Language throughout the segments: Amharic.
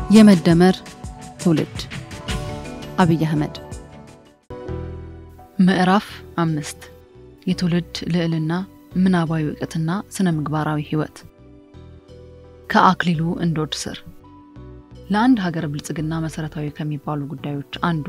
የመደመር ትውልድ አብይ አህመድ ምዕራፍ አምስት የትውልድ ልዕልና ምናባዊ እውቀትና ስነ ምግባራዊ ህይወት ከአክሊሉ እንዶድ ስር ለአንድ ሀገር ብልጽግና መሰረታዊ ከሚባሉ ጉዳዮች አንዱ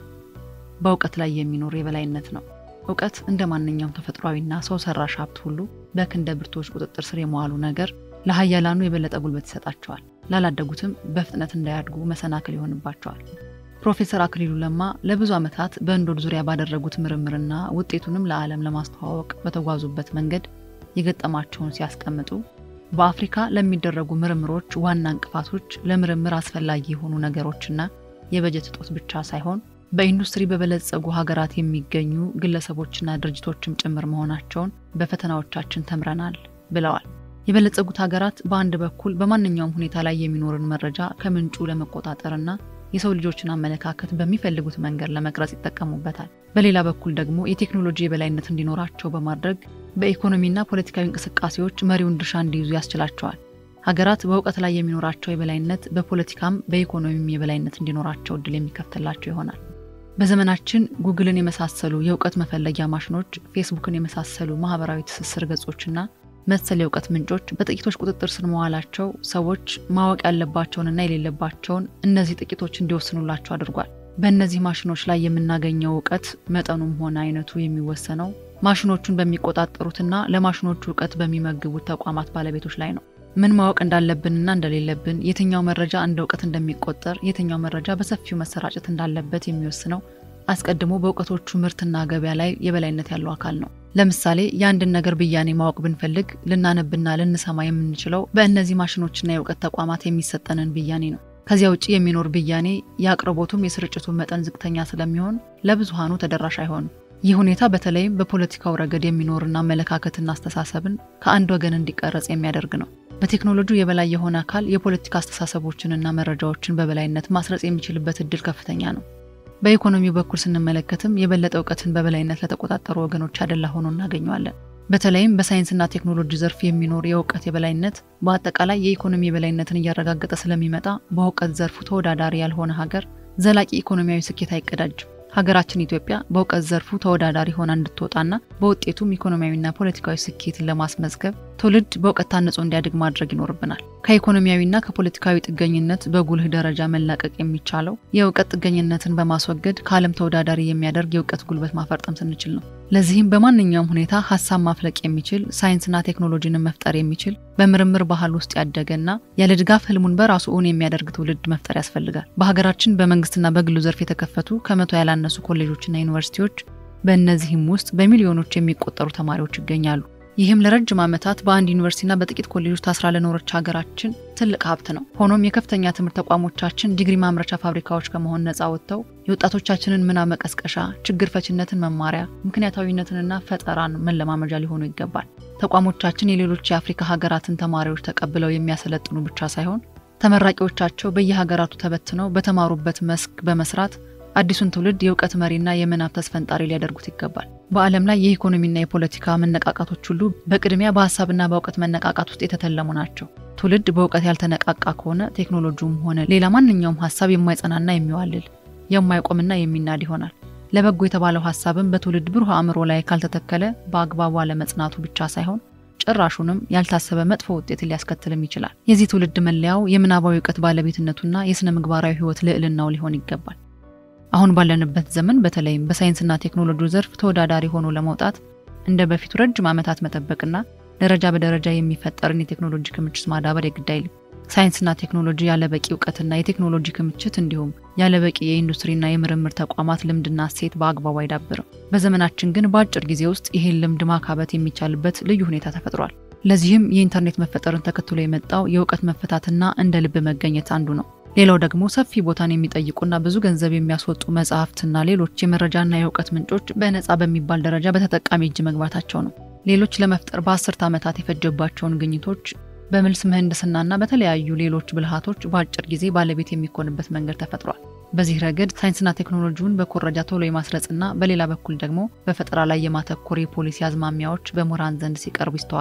በእውቀት ላይ የሚኖር የበላይነት ነው። እውቀት እንደ ማንኛውም ተፈጥሯዊና ሰው ሰራሽ ሀብት ሁሉ በክንደ ብርቶች ቁጥጥር ስር የመዋሉ ነገር ለሀያላኑ የበለጠ ጉልበት ይሰጣቸዋል፣ ላላደጉትም በፍጥነት እንዳያድጉ መሰናክል ይሆንባቸዋል። ፕሮፌሰር አክሊሉ ለማ ለብዙ ዓመታት በእንዶድ ዙሪያ ባደረጉት ምርምርና ውጤቱንም ለዓለም ለማስተዋወቅ በተጓዙበት መንገድ የገጠማቸውን ሲያስቀምጡ በአፍሪካ ለሚደረጉ ምርምሮች ዋና እንቅፋቶች ለምርምር አስፈላጊ የሆኑ ነገሮችና የበጀት እጦት ብቻ ሳይሆን በኢንዱስትሪ በበለጸጉ ሀገራት የሚገኙ ግለሰቦችና ድርጅቶችም ጭምር መሆናቸውን በፈተናዎቻችን ተምረናል ብለዋል። የበለጸጉት ሀገራት በአንድ በኩል በማንኛውም ሁኔታ ላይ የሚኖርን መረጃ ከምንጩ ለመቆጣጠርና የሰው ልጆችን አመለካከት በሚፈልጉት መንገድ ለመቅረጽ ይጠቀሙበታል። በሌላ በኩል ደግሞ የቴክኖሎጂ የበላይነት እንዲኖራቸው በማድረግ በኢኮኖሚና ፖለቲካዊ እንቅስቃሴዎች መሪውን ድርሻ እንዲይዙ ያስችላቸዋል። ሀገራት በእውቀት ላይ የሚኖራቸው የበላይነት በፖለቲካም በኢኮኖሚም የበላይነት እንዲኖራቸው እድል የሚከፍትላቸው ይሆናል። በዘመናችን ጉግልን የመሳሰሉ የእውቀት መፈለጊያ ማሽኖች፣ ፌስቡክን የመሳሰሉ ማህበራዊ ትስስር ገጾችና መሰል የእውቀት ምንጮች በጥቂቶች ቁጥጥር ስር መዋላቸው ሰዎች ማወቅ ያለባቸውንና የሌለባቸውን እነዚህ ጥቂቶች እንዲወስኑላቸው አድርጓል። በእነዚህ ማሽኖች ላይ የምናገኘው እውቀት መጠኑም ሆነ አይነቱ የሚወሰነው ማሽኖቹን በሚቆጣጠሩትና ለማሽኖቹ እውቀት በሚመግቡት ተቋማት ባለቤቶች ላይ ነው። ምን ማወቅ እንዳለብንና እንደሌለብን፣ የትኛው መረጃ እንደ እውቀት እንደሚቆጠር፣ የትኛው መረጃ በሰፊው መሰራጨት እንዳለበት የሚወስነው አስቀድሞ በእውቀቶቹ ምርትና ገበያ ላይ የበላይነት ያለው አካል ነው። ለምሳሌ የአንድን ነገር ብያኔ ማወቅ ብንፈልግ ልናነብና ልንሰማ የምንችለው በእነዚህ ማሽኖችና የእውቀት ተቋማት የሚሰጠንን ብያኔ ነው። ከዚያ ውጭ የሚኖር ብያኔ የአቅርቦቱም የስርጭቱ መጠን ዝቅተኛ ስለሚሆን ለብዙሃኑ ተደራሽ አይሆንም። ይህ ሁኔታ በተለይም በፖለቲካው ረገድ የሚኖርና አመለካከትና አስተሳሰብን ከአንድ ወገን እንዲቀረጽ የሚያደርግ ነው። በቴክኖሎጂው የበላይ የሆነ አካል የፖለቲካ አስተሳሰቦችንና መረጃዎችን በበላይነት ማስረጽ የሚችልበት እድል ከፍተኛ ነው። በኢኮኖሚው በኩል ስንመለከትም የበለጠ እውቀትን በበላይነት ለተቆጣጠሩ ወገኖች ያደላ ሆኖ እናገኘዋለን። በተለይም በሳይንስና ቴክኖሎጂ ዘርፍ የሚኖር የእውቀት የበላይነት በአጠቃላይ የኢኮኖሚ የበላይነትን እያረጋገጠ ስለሚመጣ በእውቀት ዘርፉ ተወዳዳሪ ያልሆነ ሀገር ዘላቂ ኢኮኖሚያዊ ስኬት አይቀዳጅም። ሀገራችን ኢትዮጵያ በእውቀት ዘርፉ ተወዳዳሪ ሆና እንድትወጣና በውጤቱም ኢኮኖሚያዊና ፖለቲካዊ ስኬትን ለማስመዝገብ ትውልድ በእውቀት ታንጾ እንዲያድግ ማድረግ ይኖርብናል። ከኢኮኖሚያዊና ከፖለቲካዊ ጥገኝነት በጉልህ ደረጃ መላቀቅ የሚቻለው የእውቀት ጥገኝነትን በማስወገድ ከዓለም ተወዳዳሪ የሚያደርግ የእውቀት ጉልበት ማፈርጠም ስንችል ነው። ለዚህም በማንኛውም ሁኔታ ሀሳብ ማፍለቅ የሚችል ሳይንስና ቴክኖሎጂንን መፍጠር የሚችል በምርምር ባህል ውስጥ ያደገና ያለ ድጋፍ ህልሙን በራሱ እውን የሚያደርግ ትውልድ መፍጠር ያስፈልጋል። በሀገራችን በመንግስትና በግሉ ዘርፍ የተከፈቱ ከመቶ ያላነሱ ኮሌጆችና ዩኒቨርሲቲዎች፣ በእነዚህም ውስጥ በሚሊዮኖች የሚቆጠሩ ተማሪዎች ይገኛሉ። ይህም ለረጅም ዓመታት በአንድ ዩኒቨርሲቲና በጥቂት ኮሌጆች ታስራ ለኖረች ሀገራችን ትልቅ ሀብት ነው። ሆኖም የከፍተኛ ትምህርት ተቋሞቻችን ዲግሪ ማምረቻ ፋብሪካዎች ከመሆን ነፃ ወጥተው የወጣቶቻችንን ምናብ መቀስቀሻ፣ ችግር ፈችነትን መማሪያ፣ ምክንያታዊነትንና ፈጠራን መለማመጃ ሊሆኑ ይገባል። ተቋሞቻችን የሌሎች የአፍሪካ ሀገራትን ተማሪዎች ተቀብለው የሚያሰለጥኑ ብቻ ሳይሆን ተመራቂዎቻቸው በየሀገራቱ ተበትነው በተማሩበት መስክ በመስራት አዲሱን ትውልድ የእውቀት መሪና የምናብ ተስፈንጣሪ ሊያደርጉት ይገባል። በዓለም ላይ የኢኮኖሚና የፖለቲካ መነቃቃቶች ሁሉ በቅድሚያ በሀሳብና በእውቀት መነቃቃት ውስጥ የተተለሙ ናቸው። ትውልድ በእውቀት ያልተነቃቃ ከሆነ ቴክኖሎጂውም ሆነ ሌላ ማንኛውም ሀሳብ የማይጸናና የሚዋልል የማይቆምና የሚናድ ይሆናል። ለበጎ የተባለው ሀሳብም በትውልድ ብሩህ አእምሮ ላይ ካልተተከለ በአግባቡ አለመጽናቱ ብቻ ሳይሆን ጭራሹንም ያልታሰበ መጥፎ ውጤትን ሊያስከትልም ይችላል። የዚህ ትውልድ መለያው የምናባዊ እውቀት ባለቤትነቱና የሥነ ምግባራዊ ሕይወት ልዕልናው ሊሆን ይገባል። አሁን ባለንበት ዘመን በተለይም በሳይንስና ቴክኖሎጂ ዘርፍ ተወዳዳሪ ሆኖ ለመውጣት እንደ በፊቱ ረጅም ዓመታት መጠበቅና ደረጃ በደረጃ የሚፈጠርን የቴክኖሎጂ ክምችት ማዳበር የግድ አይልም። ሳይንስና ቴክኖሎጂ ያለበቂ እውቀትና የቴክኖሎጂ ክምችት እንዲሁም ያለበቂ የኢንዱስትሪና የምርምር ተቋማት ልምድና እሴት በአግባቡ አይዳብርም። በዘመናችን ግን በአጭር ጊዜ ውስጥ ይህን ልምድ ማካበት የሚቻልበት ልዩ ሁኔታ ተፈጥሯል። ለዚህም የኢንተርኔት መፈጠርን ተከትሎ የመጣው የእውቀት መፈታትና እንደ ልብ መገኘት አንዱ ነው። ሌላው ደግሞ ሰፊ ቦታን የሚጠይቁና ብዙ ገንዘብ የሚያስወጡ መጽሐፍትና ሌሎች የመረጃና የእውቀት ምንጮች በነፃ በሚባል ደረጃ በተጠቃሚ እጅ መግባታቸው ነው። ሌሎች ለመፍጠር በአስርተ ዓመታት የፈጀባቸውን ግኝቶች በምልስ ምህንድስናና በተለያዩ ሌሎች ብልሃቶች በአጭር ጊዜ ባለቤት የሚኮንበት መንገድ ተፈጥሯል። በዚህ ረገድ ሳይንስና ቴክኖሎጂውን በኮረጃ ቶሎ የማስረጽና በሌላ በኩል ደግሞ በፈጠራ ላይ የማተኮር የፖሊሲ አዝማሚያዎች በምሁራን ዘንድ ሲቀርቡ ይስተዋላል።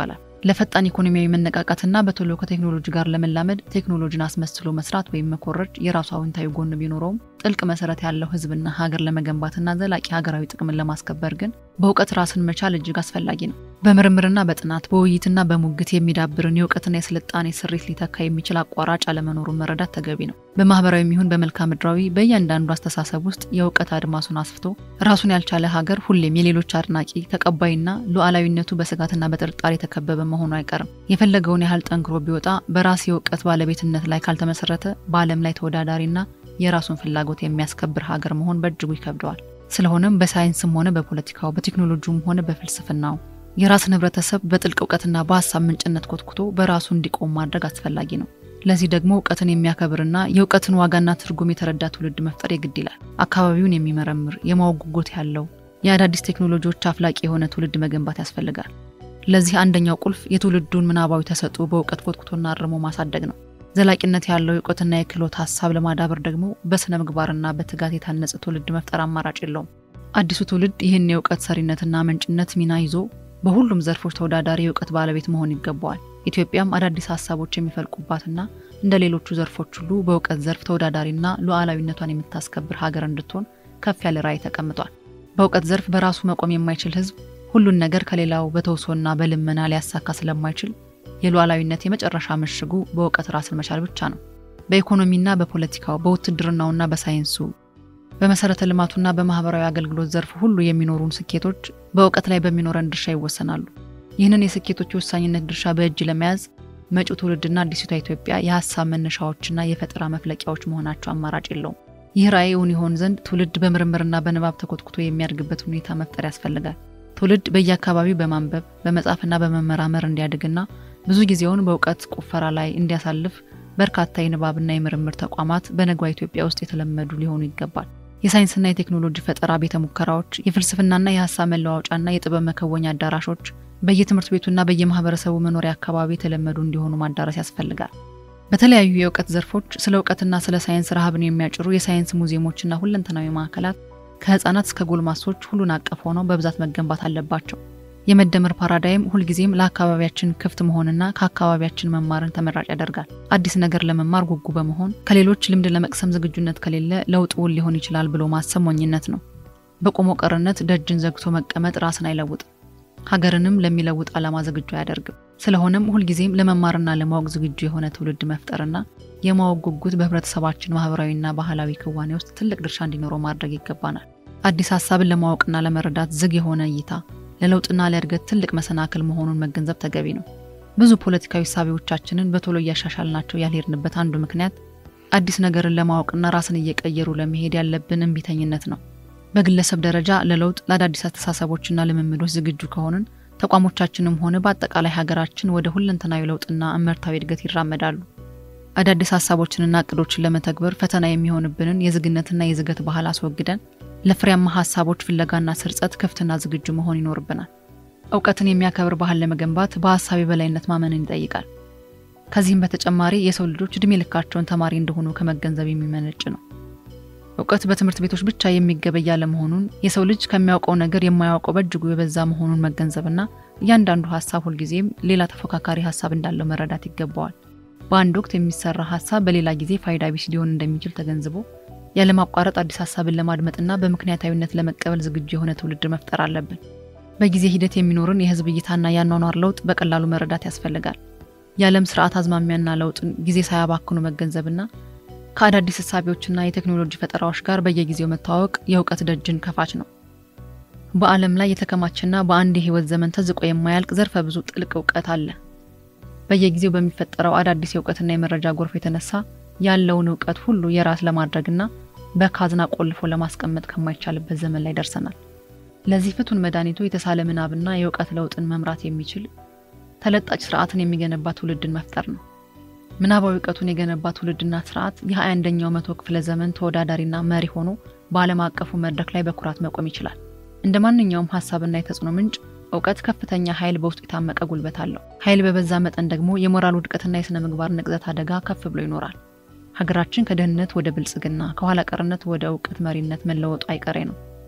ለፈጣን ኢኮኖሚያዊ መነቃቃትና በቶሎ ከቴክኖሎጂ ጋር ለመላመድ ቴክኖሎጂን አስመስሎ መስራት ወይም መኮረጅ የራሱ አዎንታዊ ጎን ቢኖረውም ጥልቅ መሰረት ያለው ህዝብና ሀገር ለመገንባትና ዘላቂ ሀገራዊ ጥቅምን ለማስከበር ግን በእውቀት ራስን መቻል እጅግ አስፈላጊ ነው። በምርምርና በጥናት በውይይትና በሙግት የሚዳብርን የእውቀትና የስልጣኔ ስሪት ሊተካ የሚችል አቋራጭ አለመኖሩን መረዳት ተገቢ ነው። በማህበራዊ የሚሆን በመልክዓ ምድራዊ በእያንዳንዱ አስተሳሰብ ውስጥ የእውቀት አድማሱን አስፍቶ ራሱን ያልቻለ ሀገር ሁሌም የሌሎች አድናቂ ተቀባይና ሉዓላዊነቱ በስጋትና በጥርጣሬ የተከበበ መሆኑ አይቀርም። የፈለገውን ያህል ጠንክሮ ቢወጣ በራስ የእውቀት ባለቤትነት ላይ ካልተመሰረተ በዓለም ላይ ተወዳዳሪና የራሱን ፍላጎት የሚያስከብር ሀገር መሆን በእጅጉ ይከብደዋል። ስለሆነም በሳይንስም ሆነ በፖለቲካው በቴክኖሎጂውም ሆነ በፍልስፍናው የራስን ህብረተሰብ በጥልቅ እውቀትና በሀሳብ ምንጭነት ኮትኩቶ በራሱ እንዲቆም ማድረግ አስፈላጊ ነው። ለዚህ ደግሞ እውቀትን የሚያከብርና የእውቀትን ዋጋና ትርጉም የተረዳ ትውልድ መፍጠር የግድ ይላል። አካባቢውን የሚመረምር የማወቅ ጉጉት ያለው የአዳዲስ ቴክኖሎጂዎች አፍላቂ የሆነ ትውልድ መገንባት ያስፈልጋል። ለዚህ አንደኛው ቁልፍ የትውልዱን ምናባዊ ተሰጥኦ በእውቀት ኮትኩቶና አርሞ ማሳደግ ነው። ዘላቂነት ያለው የእውቀትና የክህሎት ሀሳብ ለማዳበር ደግሞ በስነ ምግባርና በትጋት የታነጸ ትውልድ መፍጠር አማራጭ የለውም። አዲሱ ትውልድ ይህን የእውቀት ሰሪነትና ምንጭነት ሚና ይዞ በሁሉም ዘርፎች ተወዳዳሪ የእውቀት ባለቤት መሆን ይገባዋል። ኢትዮጵያም አዳዲስ ሀሳቦች የሚፈልቁባትና እንደ ሌሎቹ ዘርፎች ሁሉ በእውቀት ዘርፍ ተወዳዳሪና ሉዓላዊነቷን የምታስከብር ሀገር እንድትሆን ከፍ ያለ ራዕይ ተቀምጧል። በእውቀት ዘርፍ በራሱ መቆም የማይችል ህዝብ ሁሉን ነገር ከሌላው በተውሶና በልመና ሊያሳካ ስለማይችል የሉዓላዊነት የመጨረሻ ምሽጉ በእውቀት ራስን መቻል ብቻ ነው። በኢኮኖሚና በፖለቲካው በውትድርናውና በሳይንሱ በመሰረተ ልማቱና በማህበራዊ አገልግሎት ዘርፍ ሁሉ የሚኖሩን ስኬቶች በእውቀት ላይ በሚኖረን ድርሻ ይወሰናሉ። ይህንን የስኬቶች የወሳኝነት ድርሻ በእጅ ለመያዝ መጪው ትውልድና አዲሲቷ ኢትዮጵያ የሀሳብ መነሻዎችና የፈጠራ መፍለቂያዎች መሆናቸው አማራጭ የለውም። ይህ ራዕይ እውን ይሆን ዘንድ ትውልድ በምርምርና በንባብ ተኮትኩቶ የሚያድግበት ሁኔታ መፍጠር ያስፈልጋል። ትውልድ በየአካባቢው በማንበብ በመጻፍና በመመራመር እንዲያድግና ብዙ ጊዜውን በእውቀት ቁፈራ ላይ እንዲያሳልፍ በርካታ የንባብና የምርምር ተቋማት በነጓ ኢትዮጵያ ውስጥ የተለመዱ ሊሆኑ ይገባል። የሳይንስና የቴክኖሎጂ ፈጠራ ቤተ ሙከራዎች፣ የፍልስፍናና የሀሳብ መለዋወጫና የጥበብ መከወኛ አዳራሾች በየትምህርት ቤቱና በየማህበረሰቡ መኖሪያ አካባቢ የተለመዱ እንዲሆኑ ማዳረስ ያስፈልጋል። በተለያዩ የእውቀት ዘርፎች ስለ እውቀትና ስለ ሳይንስ ረሃብን የሚያጭሩ የሳይንስ ሙዚየሞችና ሁለንተናዊ ማዕከላት ከህፃናት እስከ ጎልማሶች ሁሉን አቀፍ ሆነው በብዛት መገንባት አለባቸው። የመደመር ፓራዳይም ሁልጊዜም ለአካባቢያችን ክፍት መሆንና ከአካባቢያችን መማርን ተመራጭ ያደርጋል። አዲስ ነገር ለመማር ጉጉ በመሆን ከሌሎች ልምድ ለመቅሰም ዝግጁነት ከሌለ ለውጥ እውን ሊሆን ይችላል ብሎ ማሰብ ሞኝነት ነው። በቆሞ ቀርነት ደጅን ዘግቶ መቀመጥ ራስን አይለውጥም፣ ሀገርንም ለሚለውጥ ዓላማ ዝግጁ አያደርግም። ስለሆነም ሁልጊዜም ለመማርና ለማወቅ ዝግጁ የሆነ ትውልድ መፍጠርና የማወቅ ጉጉት በህብረተሰባችን ማህበራዊና ባህላዊ ክዋኔ ውስጥ ትልቅ ድርሻ እንዲኖረው ማድረግ ይገባናል። አዲስ ሀሳብን ለማወቅና ለመረዳት ዝግ የሆነ እይታ ለለውጥና ለእድገት ትልቅ መሰናክል መሆኑን መገንዘብ ተገቢ ነው። ብዙ ፖለቲካዊ ሳቢዎቻችንን በቶሎ እያሻሻልናቸው ያልሄድንበት አንዱ ምክንያት አዲስ ነገርን ለማወቅና ራስን እየቀየሩ ለመሄድ ያለብን እምቢተኝነት ነው። በግለሰብ ደረጃ ለለውጥ ለአዳዲስ አስተሳሰቦችና ልምምዶች ዝግጁ ከሆንን ተቋሞቻችንም ሆነ በአጠቃላይ ሀገራችን ወደ ሁለንተናዊ ለውጥና እመርታዊ እድገት ይራመዳሉ። አዳዲስ ሀሳቦችንና እቅዶችን ለመተግበር ፈተና የሚሆንብንን የዝግነትና የዝገት ባህል አስወግደን ለፍሬያማ ሀሳቦች ፍለጋና ስርጸት ክፍትና ዝግጁ መሆን ይኖርብናል። እውቀትን የሚያከብር ባህል ለመገንባት በሀሳብ የበላይነት ማመንን ይጠይቃል። ከዚህም በተጨማሪ የሰው ልጆች እድሜ ልካቸውን ተማሪ እንደሆኑ ከመገንዘብ የሚመነጭ ነው። እውቀት በትምህርት ቤቶች ብቻ የሚገበይ አለመሆኑን፣ የሰው ልጅ ከሚያውቀው ነገር የማያውቀው በእጅጉ የበዛ መሆኑን መገንዘብና እያንዳንዱ ሀሳብ ሁልጊዜም ሌላ ተፎካካሪ ሀሳብ እንዳለው መረዳት ይገባዋል። በአንድ ወቅት የሚሰራ ሀሳብ በሌላ ጊዜ ፋይዳ ቢስ ሊሆን እንደሚችል ተገንዝቦ ያለማቋረጥ አዲስ ሀሳብን ለማድመጥና በምክንያታዊነት ለመቀበል ዝግጁ የሆነ ትውልድ መፍጠር አለብን። በጊዜ ሂደት የሚኖርን የህዝብ እይታና የአኗኗር ለውጥ በቀላሉ መረዳት ያስፈልጋል። የዓለም ስርዓት አዝማሚያና ለውጥን ጊዜ ሳያባክኑ መገንዘብና ከአዳዲስ እሳቤዎችና የቴክኖሎጂ ፈጠራዎች ጋር በየጊዜው መተዋወቅ የእውቀት ደጅን ከፋች ነው። በዓለም ላይ የተከማቸና በአንድ የህይወት ዘመን ተዝቆ የማያልቅ ዘርፈ ብዙ ጥልቅ እውቀት አለ። በየጊዜው በሚፈጠረው አዳዲስ የእውቀትና የመረጃ ጎርፍ የተነሳ ያለውን እውቀት ሁሉ የራስ ለማድረግና በካዝና ቆልፎ ለማስቀመጥ ከማይቻልበት ዘመን ላይ ደርሰናል። ለዚህ ፍቱን መድኃኒቱ የተሳለ ምናብና የእውቀት ለውጥን መምራት የሚችል ተለጣጭ ስርዓትን የሚገነባ ትውልድን መፍጠር ነው። ምናባዊ እውቀቱን የገነባ ትውልድና ስርዓት የ21ኛው መቶ ክፍለ ዘመን ተወዳዳሪና መሪ ሆኖ በዓለም አቀፉ መድረክ ላይ በኩራት መቆም ይችላል። እንደ ማንኛውም ሀሳብና የተጽዕኖ ምንጭ እውቀት ከፍተኛ ኃይል በውስጡ የታመቀ ጉልበት አለው። ኃይል በበዛ መጠን ደግሞ የሞራል ውድቀትና የሥነ ምግባር ንቅዘት አደጋ ከፍ ብሎ ይኖራል። ሀገራችን ከድህነት ወደ ብልጽግና ከኋላ ቀርነት ወደ እውቀት መሪነት መለወጡ አይቀሬ ነው።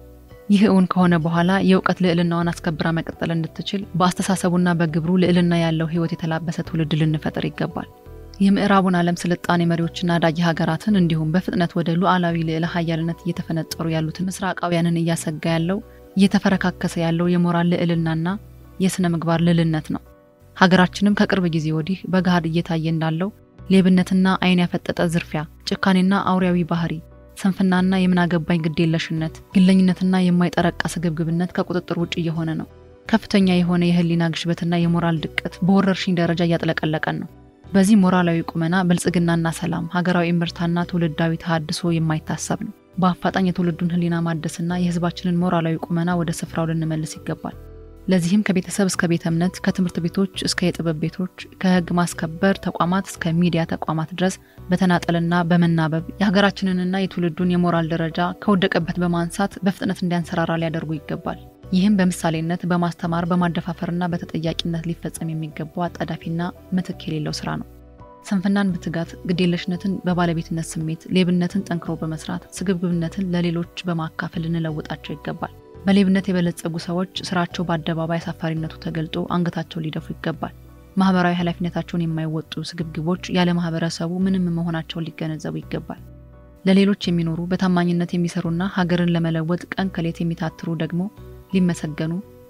ይህ እውን ከሆነ በኋላ የእውቀት ልዕልናዋን አስከብራ መቀጠል እንድትችል በአስተሳሰቡና በግብሩ ልዕልና ያለው ሕይወት የተላበሰ ትውልድ ልንፈጥር ይገባል። የምዕራቡን ዓለም ስልጣኔ መሪዎችና አዳጊ ሀገራትን እንዲሁም በፍጥነት ወደ ሉዓላዊ ልዕለ ሀያልነት እየተፈነጠሩ ያሉትን ምስራቃውያንን እያሰጋ ያለው እየተፈረካከሰ ያለው የሞራል ልዕልናና የሥነ ምግባር ልዕልነት ነው። ሀገራችንም ከቅርብ ጊዜ ወዲህ በገሃድ እየታየ እንዳለው ሌብነትና ዓይን ያፈጠጠ ዝርፊያ፣ ጭካኔና አውሬያዊ ባህሪ፣ ስንፍናና የምናገባኝ ግዴለሽነት፣ ግለኝነትና የማይጠረቃ ስግብግብነት ከቁጥጥር ውጭ እየሆነ ነው። ከፍተኛ የሆነ የህሊና ግሽበትና የሞራል ድቀት በወረርሽኝ ደረጃ እያጥለቀለቀን ነው። በዚህ ሞራላዊ ቁመና ብልጽግናና ሰላም፣ ሀገራዊ እምርታና ትውልዳዊ ተሃድሶ የማይታሰብ ነው። በአፋጣኝ የትውልዱን ህሊና ማደስና የህዝባችንን ሞራላዊ ቁመና ወደ ስፍራው ልንመልስ ይገባል። ለዚህም ከቤተሰብ እስከ ቤተ እምነት፣ ከትምህርት ቤቶች እስከ የጥበብ ቤቶች፣ ከህግ ማስከበር ተቋማት እስከ ሚዲያ ተቋማት ድረስ በተናጠልና በመናበብ የሀገራችንንና የትውልዱን የሞራል ደረጃ ከወደቀበት በማንሳት በፍጥነት እንዲያንሰራራ ሊያደርጉ ይገባል። ይህም በምሳሌነት በማስተማር በማደፋፈርና በተጠያቂነት ሊፈጸም የሚገባው አጣዳፊና ምትክ የሌለው ስራ ነው። ስንፍናን በትጋት ግዴለሽነትን በባለቤትነት ስሜት፣ ሌብነትን ጠንክሮ በመስራት ስግብግብነትን ለሌሎች በማካፈል ልንለውጣቸው ይገባል። በሌብነት የበለጸጉ ሰዎች ስራቸው በአደባባይ አሳፋሪነቱ ተገልጦ አንገታቸው ሊደፉ ይገባል። ማህበራዊ ኃላፊነታቸውን የማይወጡ ስግብግቦች ያለ ማህበረሰቡ ምንም መሆናቸውን ሊገነዘቡ ይገባል። ለሌሎች የሚኖሩ በታማኝነት የሚሰሩና ሀገርን ለመለወጥ ቀን ከሌት የሚታትሩ ደግሞ ሊመሰገኑ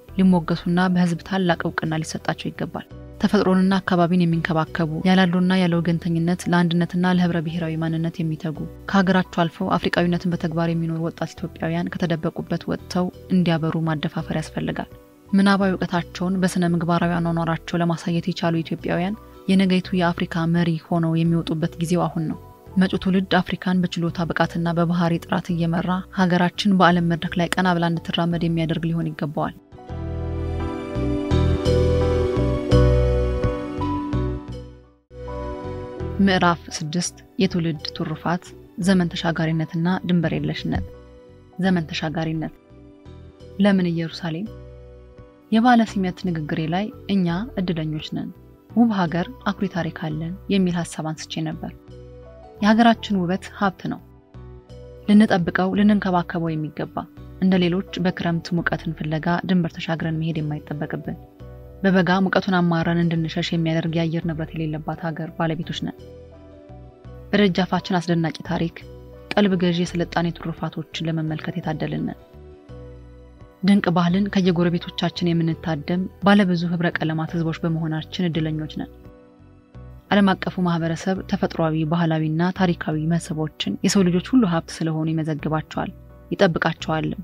ሊሞገሱና በህዝብ ታላቅ እውቅና ሊሰጣቸው ይገባል። ተፈጥሮንና አካባቢን የሚንከባከቡ ያላሉና ያለ ወገንተኝነት ለአንድነትና ለህብረ ብሔራዊ ማንነት የሚተጉ ከሀገራቸው አልፈው አፍሪቃዊነትን በተግባር የሚኖሩ ወጣት ኢትዮጵያውያን ከተደበቁበት ወጥተው እንዲያበሩ ማደፋፈር ያስፈልጋል። ምናባዊ እውቀታቸውን በስነ ምግባራዊ አኗኗራቸው ለማሳየት የቻሉ ኢትዮጵያውያን የነገይቱ የአፍሪካ መሪ ሆነው የሚወጡበት ጊዜው አሁን ነው። መጪው ትውልድ አፍሪካን በችሎታ ብቃትና በባህሪ ጥራት እየመራ ሀገራችን በዓለም መድረክ ላይ ቀና ብላ እንድትራመድ የሚያደርግ ሊሆን ይገባዋል። ምዕራፍ ስድስት የትውልድ ትሩፋት ዘመን ተሻጋሪነትና ድንበር የለሽነት። ዘመን ተሻጋሪነት። ለምን ኢየሩሳሌም? የባለ ሲመት ንግግሬ ላይ እኛ እድለኞች ነን፣ ውብ ሀገር፣ አኩሪ ታሪክ አለን የሚል ሀሳብ አንስቼ ነበር። የሀገራችን ውበት ሀብት ነው፣ ልንጠብቀው ልንንከባከበው የሚገባ እንደ ሌሎች በክረምት ሙቀትን ፍለጋ ድንበር ተሻግረን መሄድ የማይጠበቅብን በበጋ ሙቀቱን አማረን እንድንሸሽ የሚያደርግ የአየር ንብረት የሌለባት ሀገር ባለቤቶች ነን። በደጃፋችን አስደናቂ ታሪክ፣ ቀልብ ገዢ የስልጣኔ ትሩፋቶችን ለመመልከት የታደልንን ድንቅ ባህልን ከየጎረቤቶቻችን የምንታደም ባለብዙ ህብረ ቀለማት ህዝቦች በመሆናችን እድለኞች ነን። ዓለም አቀፉ ማህበረሰብ ተፈጥሯዊ፣ ባህላዊና ታሪካዊ መስህቦችን የሰው ልጆች ሁሉ ሀብት ስለሆኑ ይመዘግባቸዋል፣ ይጠብቃቸዋልም።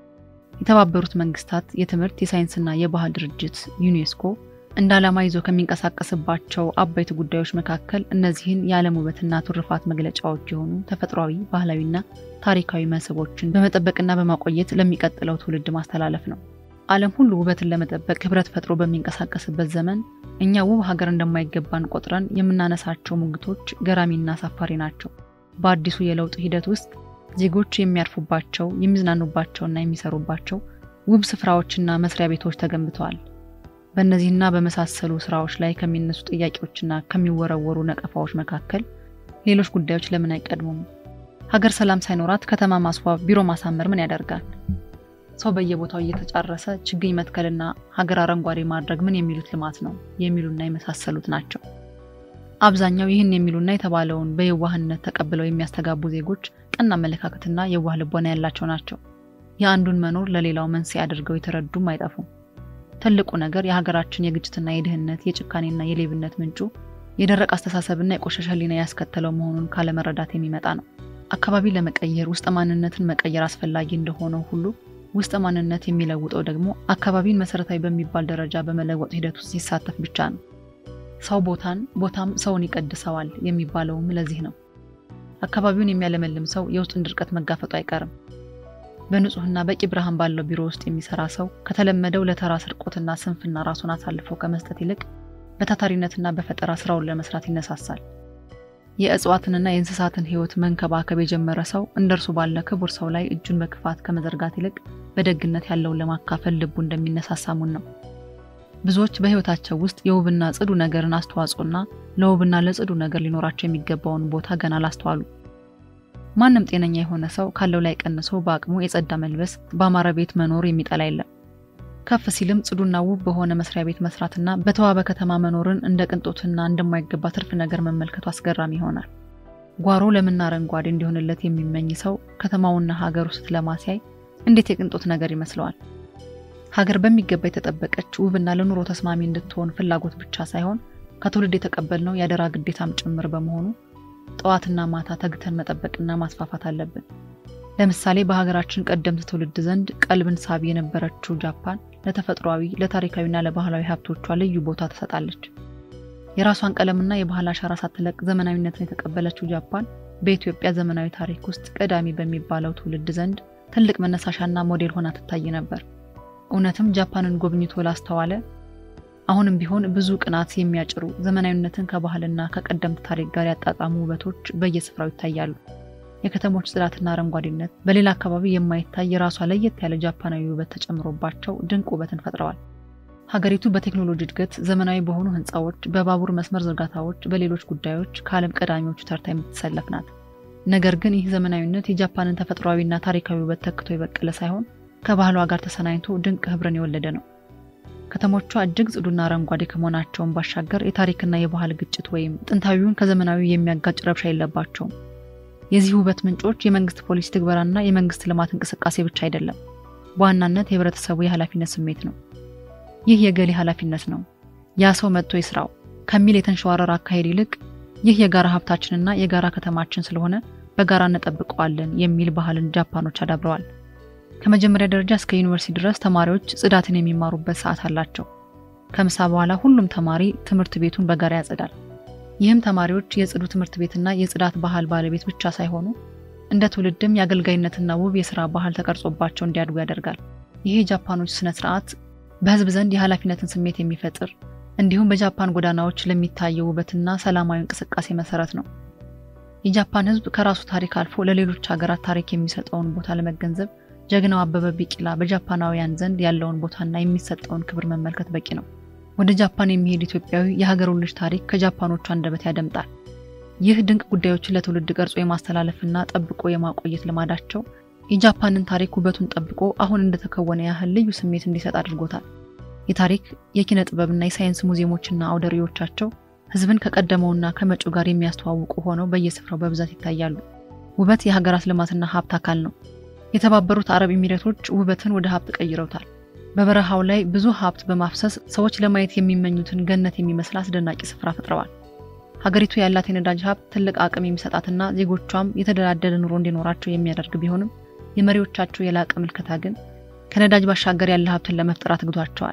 የተባበሩት መንግስታት የትምህርት የሳይንስና የባህል ድርጅት ዩኔስኮ እንደ ዓላማ ይዞ ከሚንቀሳቀስባቸው አበይት ጉዳዮች መካከል እነዚህን የዓለም ውበትና ትሩፋት መግለጫዎች የሆኑ ተፈጥሯዊ፣ ባህላዊና ታሪካዊ መስህቦችን በመጠበቅና በማቆየት ለሚቀጥለው ትውልድ ማስተላለፍ ነው። ዓለም ሁሉ ውበትን ለመጠበቅ ህብረት ፈጥሮ በሚንቀሳቀስበት ዘመን እኛ ውብ ሀገር እንደማይገባን ቆጥረን የምናነሳቸው ሙግቶች ገራሚና አሳፋሪ ናቸው። በአዲሱ የለውጥ ሂደት ውስጥ ዜጎች የሚያርፉባቸው የሚዝናኑባቸውና የሚሰሩባቸው ውብ ስፍራዎችና መስሪያ ቤቶች ተገንብተዋል። በእነዚህና በመሳሰሉ ስራዎች ላይ ከሚነሱ ጥያቄዎችና ከሚወረወሩ ነቀፋዎች መካከል ሌሎች ጉዳዮች ለምን አይቀድሙም? ሀገር ሰላም ሳይኖራት ከተማ ማስዋብ፣ ቢሮ ማሳመር ምን ያደርጋል? ሰው በየቦታው እየተጫረሰ ችግኝ መትከልና ሀገር አረንጓዴ ማድረግ ምን የሚሉት ልማት ነው? የሚሉና የመሳሰሉት ናቸው። አብዛኛው ይህን የሚሉና የተባለውን በየዋህነት ተቀብለው የሚያስተጋቡ ዜጎች ቀና አመለካከትና የዋህ ልቦና ያላቸው ናቸው። የአንዱን መኖር ለሌላው መንስኤ አድርገው የተረዱም አይጠፉም። ትልቁ ነገር የሀገራችን የግጭትና የድህነት የጭካኔና የሌብነት ምንጩ የደረቅ አስተሳሰብና የቆሸሸ ሕሊና ያስከተለው መሆኑን ካለመረዳት የሚመጣ ነው። አካባቢ ለመቀየር ውስጠ ማንነትን መቀየር አስፈላጊ እንደሆነው ሁሉ ውስጠ ማንነት የሚለውጠው ደግሞ አካባቢን መሰረታዊ በሚባል ደረጃ በመለወጥ ሂደት ውስጥ ሲሳተፍ ብቻ ነው። ሰው ቦታን ቦታም ሰውን ይቀድሰዋል የሚባለውም ለዚህ ነው። አካባቢውን የሚያለመልም ሰው የውስጡን ድርቀት መጋፈጡ አይቀርም። በንጹህና በቂ ብርሃን ባለው ቢሮ ውስጥ የሚሰራ ሰው ከተለመደው ለተራ ስርቆትና ስንፍና ራሱን አሳልፎ ከመስጠት ይልቅ በታታሪነትና በፈጠራ ስራውን ለመስራት ይነሳሳል። የእጽዋትንና የእንስሳትን ሕይወት መንከባከብ የጀመረ ሰው እንደ እርሱ ባለ ክቡር ሰው ላይ እጁን በክፋት ከመዘርጋት ይልቅ በደግነት ያለውን ለማካፈል ልቡ እንደሚነሳሳሙን ነው። ብዙዎች በሕይወታቸው ውስጥ የውብና ጽዱ ነገርን አስተዋጽኦና ለውብና ለጽዱ ነገር ሊኖራቸው የሚገባውን ቦታ ገና አላስተዋሉ። ማንም ጤነኛ የሆነ ሰው ካለው ላይ ቀንሶ በአቅሙ የጸዳ መልበስ፣ በአማረ ቤት መኖር የሚጠላ የለም። ከፍ ሲልም ጽዱና ውብ በሆነ መስሪያ ቤት መስራትና በተዋበ ከተማ መኖርን እንደ ቅንጦትና እንደማይገባ ትርፍ ነገር መመልከቱ አስገራሚ ይሆናል። ጓሮ ለምና አረንጓዴ እንዲሆንለት የሚመኝ ሰው ከተማውና ሀገሩ ስትለማ ሲያይ እንዴት የቅንጦት ነገር ይመስለዋል? ሀገር በሚገባ የተጠበቀች ውብና ለኑሮ ተስማሚ እንድትሆን ፍላጎት ብቻ ሳይሆን ከትውልድ የተቀበልነው የአደራ ግዴታም ጭምር በመሆኑ ጠዋትና ማታ ተግተን መጠበቅና ማስፋፋት አለብን። ለምሳሌ በሀገራችን ቀደምት ትውልድ ዘንድ ቀልብን ሳቢ የነበረችው ጃፓን ለተፈጥሯዊ ለታሪካዊና ለባህላዊ ሀብቶቿ ልዩ ቦታ ትሰጣለች። የራሷን ቀለምና የባህል አሻራ ሳትለቅ ዘመናዊነትን የተቀበለችው ጃፓን በኢትዮጵያ ዘመናዊ ታሪክ ውስጥ ቀዳሚ በሚባለው ትውልድ ዘንድ ትልቅ መነሳሻና ሞዴል ሆና ትታይ ነበር። እውነትም ጃፓንን ጎብኝቶ ላስተዋለ አሁንም ቢሆን ብዙ ቅናት የሚያጭሩ ዘመናዊነትን ከባህልና ከቀደምት ታሪክ ጋር ያጣጣሙ ውበቶች በየስፍራው ይታያሉ። የከተሞች ጽዳትና አረንጓዴነት በሌላ አካባቢ የማይታይ የራሷ ለየት ያለ ጃፓናዊ ውበት ተጨምሮባቸው ድንቅ ውበትን ፈጥረዋል። ሀገሪቱ በቴክኖሎጂ እድገት፣ ዘመናዊ በሆኑ ህንፃዎች፣ በባቡር መስመር ዝርጋታዎች፣ በሌሎች ጉዳዮች ከዓለም ቀዳሚዎቹ ተርታ የምትሰለፍ ናት። ነገር ግን ይህ ዘመናዊነት የጃፓንን ተፈጥሯዊና ታሪካዊ ውበት ተክቶ የበቀለ ሳይሆን ከባህሏ ጋር ተሰናኝቶ ድንቅ ህብርን የወለደ ነው። ከተሞቿ እጅግ ጽዱና አረንጓዴ ከመሆናቸውን ባሻገር የታሪክና የባህል ግጭት ወይም ጥንታዊውን ከዘመናዊ የሚያጋጭ ረብሻ የለባቸውም። የዚህ ውበት ምንጮች የመንግስት ፖሊሲ ትግበራና የመንግስት ልማት እንቅስቃሴ ብቻ አይደለም፣ በዋናነት የህብረተሰቡ የኃላፊነት ስሜት ነው። ይህ የገሌ ኃላፊነት ነው፣ ያ ሰው መጥቶ ይስራው ከሚል የተንሸዋረር አካሄድ ይልቅ ይህ የጋራ ሀብታችንና የጋራ ከተማችን ስለሆነ በጋራ እንጠብቀዋለን የሚል ባህልን ጃፓኖች አዳብረዋል። ከመጀመሪያ ደረጃ እስከ ዩኒቨርሲቲ ድረስ ተማሪዎች ጽዳትን የሚማሩበት ሰዓት አላቸው። ከምሳ በኋላ ሁሉም ተማሪ ትምህርት ቤቱን በጋራ ያጸዳል። ይህም ተማሪዎች የጽዱ ትምህርት ቤትና የጽዳት ባህል ባለቤት ብቻ ሳይሆኑ እንደ ትውልድም የአገልጋይነትና ውብ የስራ ባህል ተቀርጾባቸው እንዲያድጉ ያደርጋል። ይህ የጃፓኖች ስነ ስርዓት በህዝብ ዘንድ የኃላፊነትን ስሜት የሚፈጥር እንዲሁም በጃፓን ጎዳናዎች ለሚታየው ውበትና ሰላማዊ እንቅስቃሴ መሰረት ነው። የጃፓን ህዝብ ከራሱ ታሪክ አልፎ ለሌሎች ሀገራት ታሪክ የሚሰጠውን ቦታ ለመገንዘብ ጀግናው አበበ ቢቂላ በጃፓናውያን ዘንድ ያለውን ቦታና የሚሰጠውን ክብር መመልከት በቂ ነው። ወደ ጃፓን የሚሄድ ኢትዮጵያዊ የሀገሩን ልጅ ታሪክ ከጃፓኖቹ አንደበት ያደምጣል። ይህ ድንቅ ጉዳዮችን ለትውልድ ቀርጾ የማስተላለፍና ጠብቆ የማቆየት ልማዳቸው የጃፓንን ታሪክ ውበቱን ጠብቆ አሁን እንደተከወነ ያህል ልዩ ስሜት እንዲሰጥ አድርጎታል። የታሪክ የኪነ ጥበብና የሳይንስ ሙዚየሞችና አውደሪዎቻቸው ህዝብን ከቀደመውና ከመጪው ጋር የሚያስተዋውቁ ሆነው በየስፍራው በብዛት ይታያሉ። ውበት የሀገራት ልማትና ሀብት አካል ነው። የተባበሩት አረብ ኤሚሬቶች ውበትን ወደ ሀብት ቀይረውታል። በበረሃው ላይ ብዙ ሀብት በማፍሰስ ሰዎች ለማየት የሚመኙትን ገነት የሚመስል አስደናቂ ስፍራ ፈጥረዋል። ሀገሪቱ ያላት የነዳጅ ሀብት ትልቅ አቅም የሚሰጣትና ዜጎቿም የተደላደለ ኑሮ እንዲኖራቸው የሚያደርግ ቢሆንም የመሪዎቻቸው የላቀ ምልከታ ግን ከነዳጅ ባሻገር ያለ ሀብትን ለመፍጠር አትግቷቸዋል።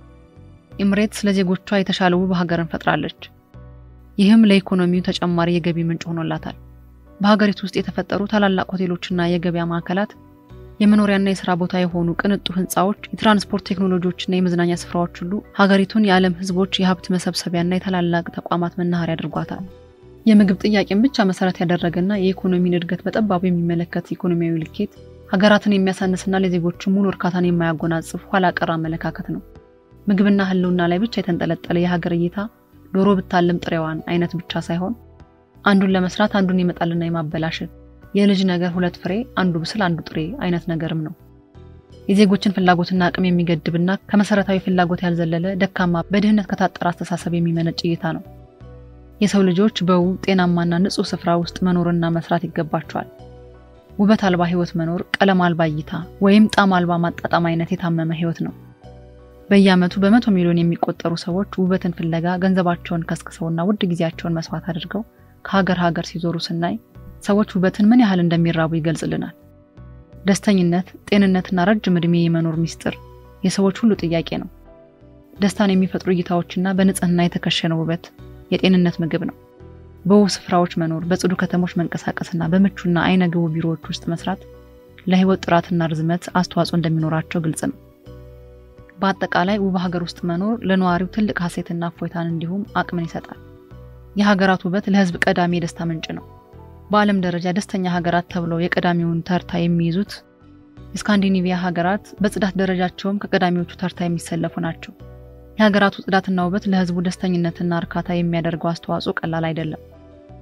ኤምሬትስ ለዜጎቿ የተሻለ ውብ ሀገርን ፈጥራለች። ይህም ለኢኮኖሚው ተጨማሪ የገቢ ምንጭ ሆኖላታል። በሀገሪቱ ውስጥ የተፈጠሩ ታላላቅ ሆቴሎችና የገበያ ማዕከላት የመኖሪያና የስራ ቦታ የሆኑ ቅንጡ ህንፃዎች፣ የትራንስፖርት ቴክኖሎጂዎችና የመዝናኛ ስፍራዎች ሁሉ ሀገሪቱን የዓለም ህዝቦች የሀብት መሰብሰቢያና የታላላቅ ተቋማት መናኸሪያ አድርጓታል። የምግብ ጥያቄን ብቻ መሰረት ያደረገና የኢኮኖሚን እድገት በጠባቡ የሚመለከት ኢኮኖሚያዊ ልኬት ሀገራትን የሚያሳንስና ለዜጎቹ ሙሉ እርካታን የማያጎናጽፍ ኋላ ቀር አመለካከት ነው። ምግብና ህልውና ላይ ብቻ የተንጠለጠለ የሀገር እይታ ዶሮ ብታልም ጥሬዋን አይነት ብቻ ሳይሆን አንዱን ለመስራት አንዱን ይመጣልና የማበላሸት የልጅ ነገር ሁለት ፍሬ አንዱ ብስል አንዱ ጥሬ አይነት ነገርም ነው። የዜጎችን ፍላጎትና አቅም የሚገድብና ከመሰረታዊ ፍላጎት ያልዘለለ ደካማ በድህነት ከታጠረ አስተሳሰብ የሚመነጭ እይታ ነው። የሰው ልጆች በውብ ጤናማና ንጹህ ስፍራ ውስጥ መኖርና መስራት ይገባቸዋል። ውበት አልባ ህይወት መኖር ቀለም አልባ እይታ ወይም ጣዕም አልባ ማጣጣም አይነት የታመመ ህይወት ነው። በየዓመቱ በመቶ ሚሊዮን የሚቆጠሩ ሰዎች ውበትን ፍለጋ ገንዘባቸውን ከስክሰውና ውድ ጊዜያቸውን መስዋዕት አድርገው ከሀገር ሀገር ሲዞሩ ስናይ ሰዎች ውበትን ምን ያህል እንደሚራቡ ይገልጽልናል። ደስተኝነት፣ ጤንነትና ረጅም ዕድሜ የመኖር ሚስጥር የሰዎች ሁሉ ጥያቄ ነው። ደስታን የሚፈጥሩ እይታዎችና በንጽህና የተከሸነ ውበት የጤንነት ምግብ ነው። በውብ ስፍራዎች መኖር፣ በጽዱ ከተሞች መንቀሳቀስና በምቹና አይነ ግቡ ቢሮዎች ውስጥ መስራት ለህይወት ጥራትና ርዝመት አስተዋጽኦ እንደሚኖራቸው ግልጽ ነው። በአጠቃላይ ውብ ሀገር ውስጥ መኖር ለነዋሪው ትልቅ ሀሴትና እፎይታን እንዲሁም አቅምን ይሰጣል። የሀገራት ውበት ለህዝብ ቀዳሚ የደስታ ምንጭ ነው። በዓለም ደረጃ ደስተኛ ሀገራት ተብለው የቀዳሚውን ተርታ የሚይዙት የስካንዲኔቪያ ሀገራት በጽዳት ደረጃቸውም ከቀዳሚዎቹ ተርታ የሚሰለፉ ናቸው። የሀገራቱ ጽዳትና ውበት ለህዝቡ ደስተኝነትና እርካታ የሚያደርገው አስተዋጽኦ ቀላል አይደለም።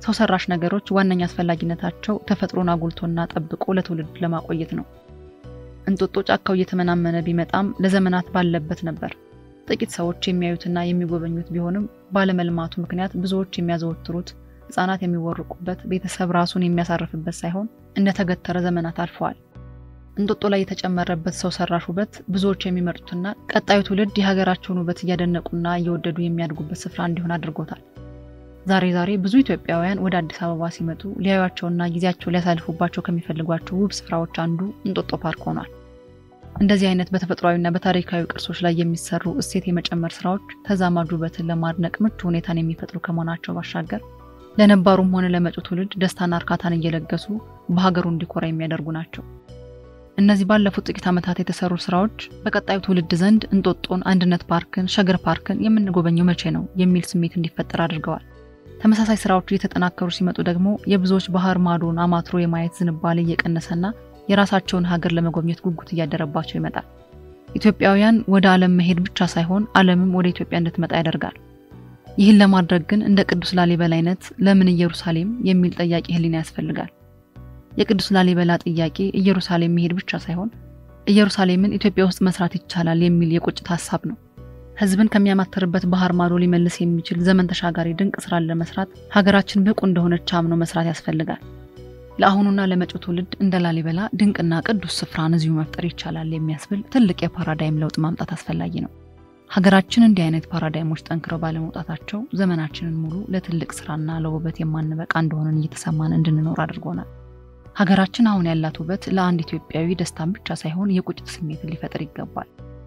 ሰው ሰራሽ ነገሮች ዋነኛ አስፈላጊነታቸው ተፈጥሮን አጉልቶና ጠብቆ ለትውልድ ለማቆየት ነው። እንጦጦ ጫካው እየተመናመነ ቢመጣም ለዘመናት ባለበት ነበር። ጥቂት ሰዎች የሚያዩትና የሚጎበኙት ቢሆንም ባለመልማቱ ምክንያት ብዙዎች የሚያዘወትሩት ሕፃናት የሚወርቁበት ቤተሰብ ራሱን የሚያሳርፍበት ሳይሆን እንደተገተረ ዘመናት አልፈዋል። እንጦጦ ላይ የተጨመረበት ሰው ሰራሽ ውበት ብዙዎች የሚመርጡትና ቀጣዩ ትውልድ የሀገራቸውን ውበት እያደነቁና እየወደዱ የሚያድጉበት ስፍራ እንዲሆን አድርጎታል። ዛሬ ዛሬ ብዙ ኢትዮጵያውያን ወደ አዲስ አበባ ሲመጡ ሊያዩቸውና ጊዜያቸው ሊያሳልፉባቸው ከሚፈልጓቸው ውብ ስፍራዎች አንዱ እንጦጦ ፓርክ ሆኗል። እንደዚህ አይነት በተፈጥሯዊና በታሪካዊ ቅርሶች ላይ የሚሰሩ እሴት የመጨመር ስራዎች ተዛማጅ ውበትን ለማድነቅ ምቹ ሁኔታን የሚፈጥሩ ከመሆናቸው ባሻገር ለነባሩም ሆነ ለመጪው ትውልድ ደስታና እርካታን እየለገሱ በሀገሩ እንዲኮራ የሚያደርጉ ናቸው። እነዚህ ባለፉት ጥቂት ዓመታት የተሰሩ ስራዎች በቀጣዩ ትውልድ ዘንድ እንጦጦን፣ አንድነት ፓርክን፣ ሸገር ፓርክን የምንጎበኘው መቼ ነው የሚል ስሜት እንዲፈጠር አድርገዋል። ተመሳሳይ ስራዎች እየተጠናከሩ ሲመጡ ደግሞ የብዙዎች ባህር ማዶን አማትሮ የማየት ዝንባሌ እየቀነሰና የራሳቸውን ሀገር ለመጎብኘት ጉጉት እያደረባቸው ይመጣል። ኢትዮጵያውያን ወደ ዓለም መሄድ ብቻ ሳይሆን ዓለምም ወደ ኢትዮጵያ እንድትመጣ ያደርጋል። ይህን ለማድረግ ግን እንደ ቅዱስ ላሊበላ አይነት ለምን ኢየሩሳሌም የሚል ጠያቂ ሕሊና ያስፈልጋል። የቅዱስ ላሊበላ ጥያቄ ኢየሩሳሌም መሄድ ብቻ ሳይሆን ኢየሩሳሌምን ኢትዮጵያ ውስጥ መስራት ይቻላል የሚል የቁጭት ሀሳብ ነው። ሕዝብን ከሚያማተርበት ባህር ማዶ ሊመልስ የሚችል ዘመን ተሻጋሪ ድንቅ ስራን ለመስራት ሀገራችን ብቁ እንደሆነች አምኖ መስራት ያስፈልጋል። ለአሁኑና ለመጪው ትውልድ እንደ ላሊበላ ድንቅና ቅዱስ ስፍራን እዚሁ መፍጠር ይቻላል የሚያስብል ትልቅ የፓራዳይም ለውጥ ማምጣት አስፈላጊ ነው። ሀገራችን እንዲህ አይነት ፓራዳይሞች ጠንክረው ባለመውጣታቸው ዘመናችንን ሙሉ ለትልቅ ስራና ለውበት የማንበቃ እንደሆነን እየተሰማን እንድንኖር አድርጎናል። ሀገራችን አሁን ያላት ውበት ለአንድ ኢትዮጵያዊ ደስታን ብቻ ሳይሆን የቁጭት ስሜትን ሊፈጥር ይገባል።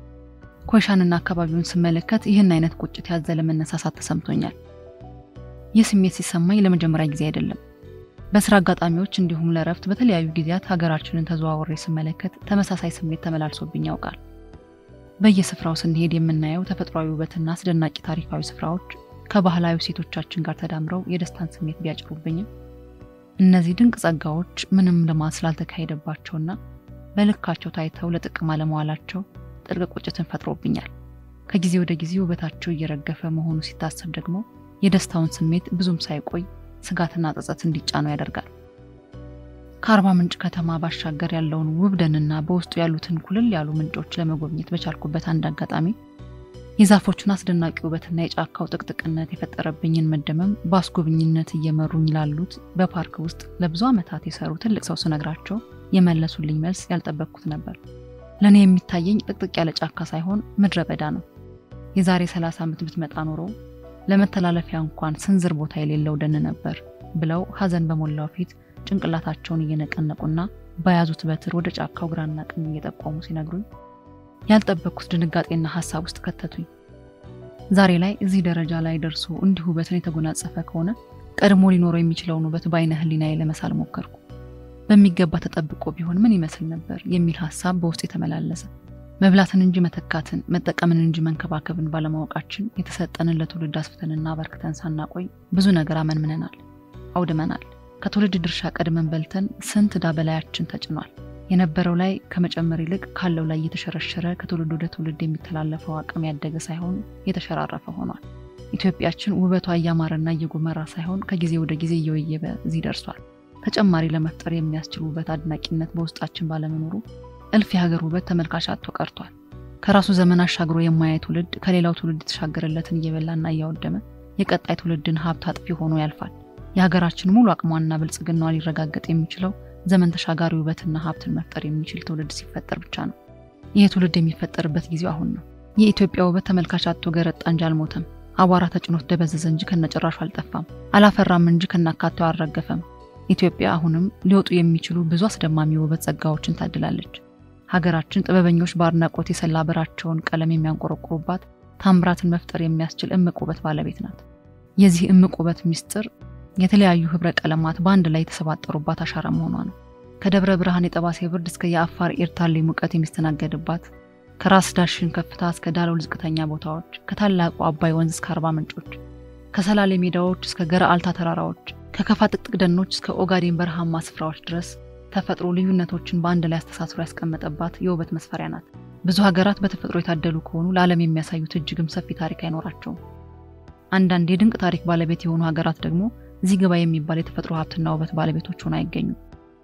ኮይሻንና አካባቢውን ስመለከት ይህን አይነት ቁጭት ያዘለ መነሳሳት ተሰምቶኛል። ይህ ስሜት ሲሰማኝ ለመጀመሪያ ጊዜ አይደለም። በስራ አጋጣሚዎች እንዲሁም ለእረፍት በተለያዩ ጊዜያት ሀገራችንን ተዘዋውሬ ስመለከት ተመሳሳይ ስሜት ተመላልሶብኝ ያውቃል። በየስፍራው ስንሄድ የምናየው ተፈጥሯዊ ውበትና አስደናቂ ታሪካዊ ስፍራዎች ከባህላዊ ሴቶቻችን ጋር ተዳምረው የደስታን ስሜት ቢያጭሩብኝም እነዚህ ድንቅ ጸጋዎች ምንም ልማት ስላልተካሄደባቸውና በልካቸው ታይተው ለጥቅም አለመዋላቸው ጥልቅ ቁጭትን ፈጥሮብኛል። ከጊዜ ወደ ጊዜ ውበታቸው እየረገፈ መሆኑ ሲታሰብ ደግሞ የደስታውን ስሜት ብዙም ሳይቆይ ስጋትና ጸጸት እንዲጫነው ያደርጋል። ከአርባ ምንጭ ከተማ ባሻገር ያለውን ውብ ደንና በውስጡ ያሉትን ኩልል ያሉ ምንጮች ለመጎብኘት በቻልኩበት አንድ አጋጣሚ የዛፎቹን አስደናቂ ውበትና የጫካው ጥቅጥቅነት የፈጠረብኝን መደመም በአስጎብኝነት እየመሩኝ ላሉት በፓርክ ውስጥ ለብዙ ዓመታት የሰሩ ትልቅ ሰው ስነግራቸው የመለሱልኝ መልስ ያልጠበቅኩት ነበር። ለእኔ የሚታየኝ ጥቅጥቅ ያለ ጫካ ሳይሆን ምድረ በዳ ነው። የዛሬ 30 ዓመት ብትመጣ ኖሮ ለመተላለፊያ እንኳን ስንዝር ቦታ የሌለው ደን ነበር ብለው ሐዘን በሞላው ፊት ጭንቅላታቸውን እየነቀነቁና በያዙት በትር ወደ ጫካው ግራና ቀኝ እየጠቆሙ ሲነግሩኝ ያልጠበቅኩት ድንጋጤና ሀሳብ ውስጥ ከተቱኝ። ዛሬ ላይ እዚህ ደረጃ ላይ ደርሶ እንዲሁ ውበትን የተጎናጸፈ ከሆነ ቀድሞ ሊኖረው የሚችለውን ውበት በአይነ ህሊናዬ ለመሳል ሞከርኩ። በሚገባ ተጠብቆ ቢሆን ምን ይመስል ነበር የሚል ሀሳብ በውስጥ የተመላለሰ መብላትን እንጂ መተካትን፣ መጠቀምን እንጂ መንከባከብን ባለማወቃችን የተሰጠንን ለትውልድ አስፍተንና አበርክተን ሳናቆይ ብዙ ነገር አመንምነናል፣ አውድመናል። ከትውልድ ድርሻ ቀድመን በልተን ስንት ዕዳ በላያችን ተጭኗል። የነበረው ላይ ከመጨመር ይልቅ ካለው ላይ እየተሸረሸረ ከትውልድ ወደ ትውልድ የሚተላለፈው አቅም ያደገ ሳይሆን የተሸራረፈ ሆኗል። ኢትዮጵያችን ውበቷ እያማረና እየጎመራ ሳይሆን ከጊዜ ወደ ጊዜ እየወየበ እዚህ ደርሷል። ተጨማሪ ለመፍጠር የሚያስችል ውበት አድናቂነት በውስጣችን ባለመኖሩ እልፍ የሀገር ውበት ተመልካች አጥቶ ቀርቷል። ከራሱ ዘመን አሻግሮ የማያይ ትውልድ ከሌላው ትውልድ የተሻገረለትን እየበላና እያወደመ የቀጣይ ትውልድን ሀብት አጥፊ ሆኖ ያልፋል። የሀገራችን ሙሉ አቅሟና ብልጽግናዋ ሊረጋገጥ የሚችለው ዘመን ተሻጋሪ ውበትና ሀብትን መፍጠር የሚችል ትውልድ ሲፈጠር ብቻ ነው። ይህ ትውልድ የሚፈጠርበት ጊዜው አሁን ነው። የኢትዮጵያ ውበት ተመልካች አጥቶ ገረጣ እንጂ አልሞተም። አቧራ ተጭኖት ደበዘዘ እንጂ ከነጭራሹ አልጠፋም። አላፈራም እንጂ ከናካቴው አልረገፈም። ኢትዮጵያ አሁንም ሊወጡ የሚችሉ ብዙ አስደማሚ ውበት ጸጋዎችን ታድላለች። ሀገራችን ጥበበኞች በአድናቆት የሰላ ብራቸውን ቀለም የሚያንቆረቁሩባት ታምራትን መፍጠር የሚያስችል እምቅ ውበት ባለቤት ናት። የዚህ እምቅ ውበት ሚስጥር የተለያዩ ህብረ ቀለማት በአንድ ላይ የተሰባጠሩባት አሻራ መሆኗ ነው። ከደብረ ብርሃን የጠባሴ ብርድ እስከ የአፋር ኤርታሌ ሙቀት የሚስተናገድባት፣ ከራስ ዳሽን ከፍታ እስከ ዳሎል ዝቅተኛ ቦታዎች፣ ከታላቁ አባይ ወንዝ እስከ አርባ ምንጮች፣ ከሰላሌ ሜዳዎች እስከ ገረአልታ ተራራዎች፣ ከከፋ ጥቅጥቅ ደኖች እስከ ኦጋዴን በረሃማ ስፍራዎች ድረስ ተፈጥሮ ልዩነቶችን በአንድ ላይ አስተሳስሮ ያስቀመጠባት የውበት መስፈሪያ ናት። ብዙ ሀገራት በተፈጥሮ የታደሉ ከሆኑ ለዓለም የሚያሳዩት እጅግም ሰፊ ታሪክ አይኖራቸውም። አንዳንድ የድንቅ ታሪክ ባለቤት የሆኑ ሀገራት ደግሞ እዚህ ገባ የሚባል የተፈጥሮ ሀብትና ውበት ባለቤቶች ሆነው አይገኙም።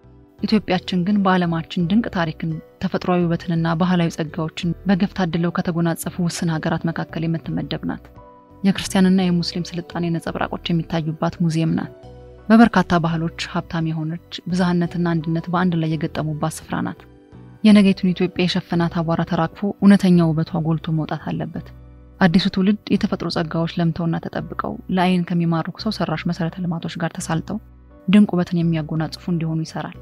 ኢትዮጵያችን ግን በዓለማችን ድንቅ ታሪክን፣ ተፈጥሯዊ ውበትንና ባህላዊ ጸጋዎችን በገፍ ታድለው ከተጎናጸፉ ውስን ሀገራት መካከል የምትመደብ ናት። የክርስቲያንና የሙስሊም ስልጣኔ ነጸብራቆች የሚታዩባት ሙዚየም ናት። በበርካታ ባህሎች ሀብታም የሆነች ብዝሃነትና አንድነት በአንድ ላይ የገጠሙባት ስፍራ ናት። የነገይቱን ኢትዮጵያ የሸፈናት አቧራ ተራግፎ እውነተኛ ውበቷ ጎልቶ መውጣት አለበት። አዲሱ ትውልድ የተፈጥሮ ጸጋዎች ለምተውና ተጠብቀው ለአይን ከሚማርኩ ሰው ሰራሽ መሰረተ ልማቶች ጋር ተሳልጠው ድንቅ ውበትን የሚያጎናጽፉ እንዲሆኑ ይሰራል።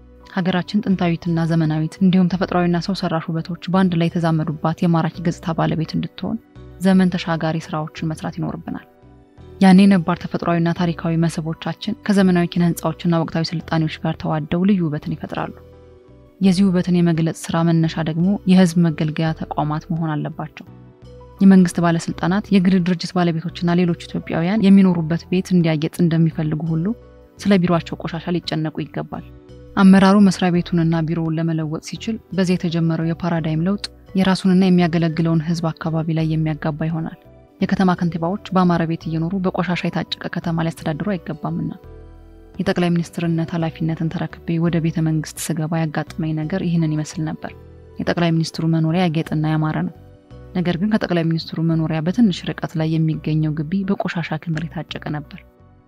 ሀገራችን ጥንታዊትና ዘመናዊት እንዲሁም ተፈጥሯዊና ሰው ሰራሽ ውበቶች በአንድ ላይ የተዛመዱባት የማራኪ ገጽታ ባለቤት እንድትሆን ዘመን ተሻጋሪ ስራዎችን መስራት ይኖርብናል። ያኔ ነባር ተፈጥሯዊና ታሪካዊ መስህቦቻችን ከዘመናዊ ኪነ ህንፃዎችና ወቅታዊ ስልጣኔዎች ጋር ተዋደው ልዩ ውበትን ይፈጥራሉ። የዚህ ውበትን የመግለጽ ስራ መነሻ ደግሞ የህዝብ መገልገያ ተቋማት መሆን አለባቸው። የመንግስት ባለስልጣናት፣ የግል ድርጅት ባለቤቶችና ሌሎች ኢትዮጵያውያን የሚኖሩበት ቤት እንዲያጌጥ እንደሚፈልጉ ሁሉ ስለ ቢሮአቸው ቆሻሻ ሊጨነቁ ይገባል። አመራሩ መስሪያ ቤቱንና ቢሮውን ለመለወጥ ሲችል በዚህ የተጀመረው የፓራዳይም ለውጥ የራሱንና የሚያገለግለውን ህዝብ አካባቢ ላይ የሚያጋባ ይሆናል። የከተማ ከንቲባዎች በአማረ ቤት እየኖሩ በቆሻሻ የታጨቀ ከተማ ሊያስተዳድሩ አይገባምና። የጠቅላይ ሚኒስትርነት ኃላፊነትን ተረክቤ ወደ ቤተ መንግስት ስገባ ያጋጠመኝ ነገር ይህንን ይመስል ነበር። የጠቅላይ ሚኒስትሩ መኖሪያ ያጌጠና ያማረ ነው። ነገር ግን ከጠቅላይ ሚኒስትሩ መኖሪያ በትንሽ ርቀት ላይ የሚገኘው ግቢ በቆሻሻ ክምር የታጨቀ ነበር።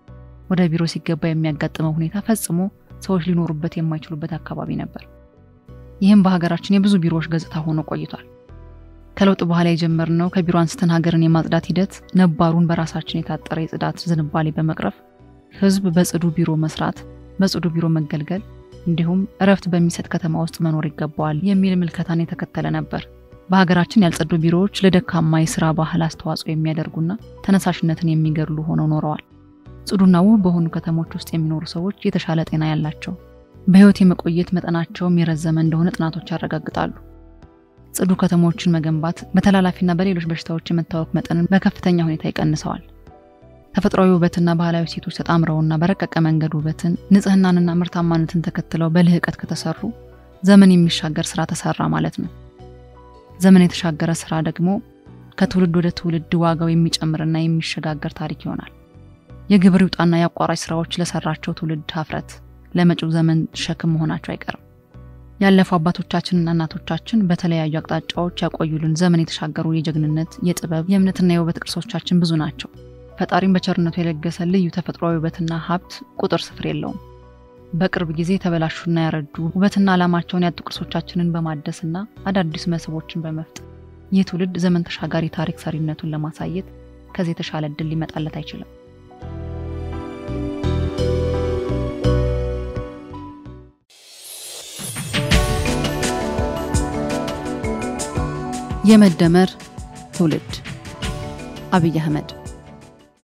ወደ ቢሮ ሲገባ የሚያጋጥመው ሁኔታ ፈጽሞ ሰዎች ሊኖሩበት የማይችሉበት አካባቢ ነበር። ይህም በሀገራችን የብዙ ቢሮዎች ገጽታ ሆኖ ቆይቷል። ከለውጥ በኋላ የጀመርነው ከቢሮ አንስተን ሀገርን የማጽዳት ሂደት ነባሩን በራሳችን የታጠረ የጽዳት ዝንባሌ በመቅረፍ ህዝብ በጽዱ ቢሮ መስራት፣ በጽዱ ቢሮ መገልገል እንዲሁም እረፍት በሚሰጥ ከተማ ውስጥ መኖር ይገባዋል የሚል ምልከታን የተከተለ ነበር። በሀገራችን ያልጸዱ ቢሮዎች ለደካማ የስራ ባህል አስተዋጽኦ የሚያደርጉና ተነሳሽነትን የሚገድሉ ሆነው ኖረዋል። ጽዱና ውብ በሆኑ ከተሞች ውስጥ የሚኖሩ ሰዎች የተሻለ ጤና ያላቸው፣ በህይወት የመቆየት መጠናቸውም የረዘመ እንደሆነ ጥናቶች ያረጋግጣሉ። ጽዱ ከተሞችን መገንባት በተላላፊና በሌሎች በሽታዎች የመታወክ መጠንን በከፍተኛ ሁኔታ ይቀንሰዋል። ተፈጥሯዊ ውበትና ባህላዊ ሴቶች ተጣምረውና በረቀቀ መንገድ ውበትን፣ ንጽህናንና ምርታማነትን ተከትለው በልህቀት ከተሰሩ ዘመን የሚሻገር ስራ ተሰራ ማለት ነው። ዘመን የተሻገረ ስራ ደግሞ ከትውልድ ወደ ትውልድ ዋጋው የሚጨምርና የሚሸጋገር ታሪክ ይሆናል። የግብር ይውጣና የአቋራጭ ስራዎች ለሰራቸው ትውልድ ሀፍረት፣ ለመጪው ዘመን ሸክም መሆናቸው አይቀርም። ያለፉ አባቶቻችንና እናቶቻችን በተለያዩ አቅጣጫዎች ያቆዩልን ዘመን የተሻገሩ የጀግንነት፣ የጥበብ፣ የእምነትና የውበት ቅርሶቻችን ብዙ ናቸው። ፈጣሪም በቸርነቱ የለገሰ ልዩ ተፈጥሯዊ ውበትና ሀብት ቁጥር ስፍር የለውም። በቅርብ ጊዜ የተበላሹና ያረጁ ውበትና ዓላማቸውን ያጡ ቅርሶቻችንን በማደስና አዳዲስ መስህቦችን በመፍጠር ይህ ትውልድ ዘመን ተሻጋሪ ታሪክ ሰሪነቱን ለማሳየት ከዚህ የተሻለ እድል ሊመጣለት አይችልም። የመደመር ትውልድ አብይ አህመድ